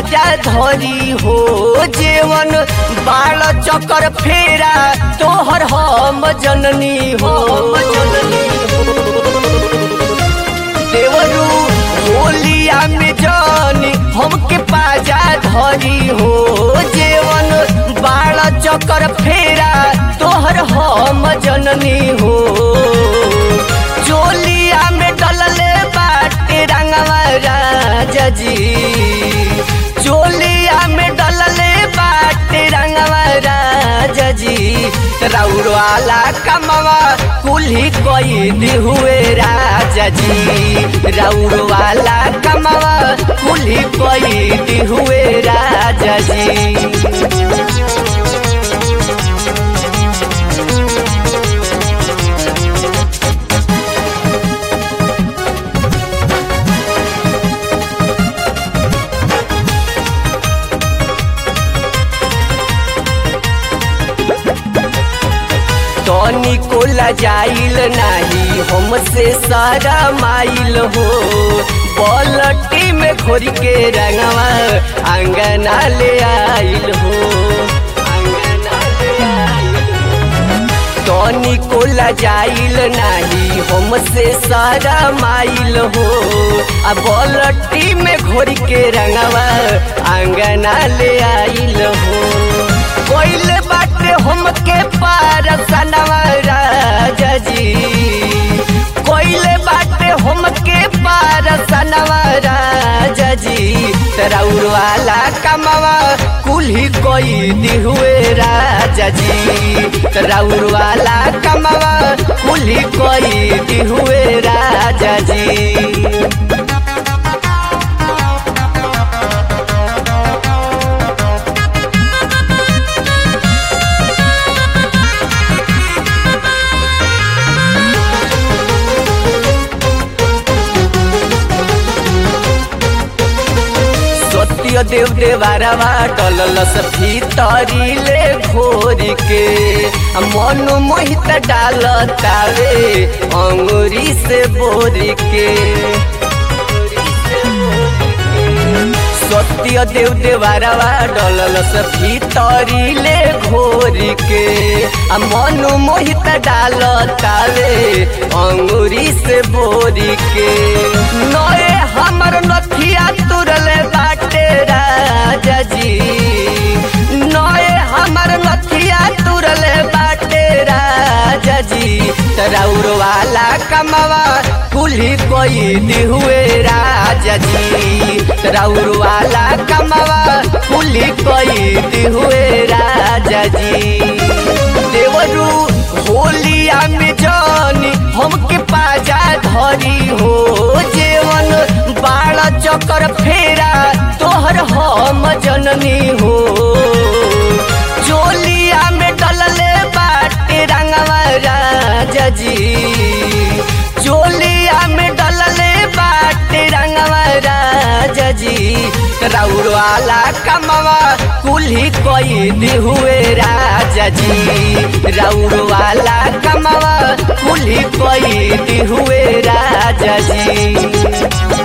पाजा धरी हो जेवन बाल चकर फेरा तोहर हम जननी हो जननी देवरू होलिया में जानी हमके पाजा धरी हो जेवन बाल चकर फेरा तोहर हम जननी हो चोलिया में डलले बाटे रंगवा राजा जी चोलिया में डलले बाटे रंगवा राजा जी राउर वाला कमवा कुल्ही कोई हुए राजा जी राउर वाला कमवा कुल्ही कोई हुए राजा जी तनी को लजाइल नाही हमसे सारा माइल हो पलटी में खोरी के रंगवा अंगना ले आइल हो अंगना ले आइल तनी को लजाइल नाही हमसे सारा माइल हो आ बलटी में घोरी के रंगवा अंगना ले आइल हो कोइल बाटे हमके पार सनवा राजा जी कोइल बाटे हमके पार सनवा राजा जी राउर वाला कमवा कुल्ही कोई दिहुए राजा जी राउर वाला कमवा कुल्ही कोई दिहुए राजा जी सत्य देव देवारवा डललस भीतरी ले घोरी के मन मोहित डाल तावे अंगुरी से बोरी के सत्य देव देवारवा डललस भीतरी ले घोरी के मन मोहित डाल तावे अंगुरी से बोरी के नए हमर नथिया तुरले बाटे राजा जी नए हमर नथिया तुरले बाटे राजा जी राउर वाला कमवा कुल्ही कोई दिहुए राजा जी राउर वाला कमवा कुल्ही कोई दिहुए राजा जी देवरू होलिया में जानी हमके पाजा धरी हो जेवन बाल चकर फेरा तोहर हम जननी हो चोलिया में डलले बाटे रंगवा राजा जी चोलिया में डलले बाटे रंगवा राजा जी राउर वाला कमवा कुल्ही कोई दिहुए राजा जी राउर वाला कमवा कुल्ही कोई दिहुए राजा जी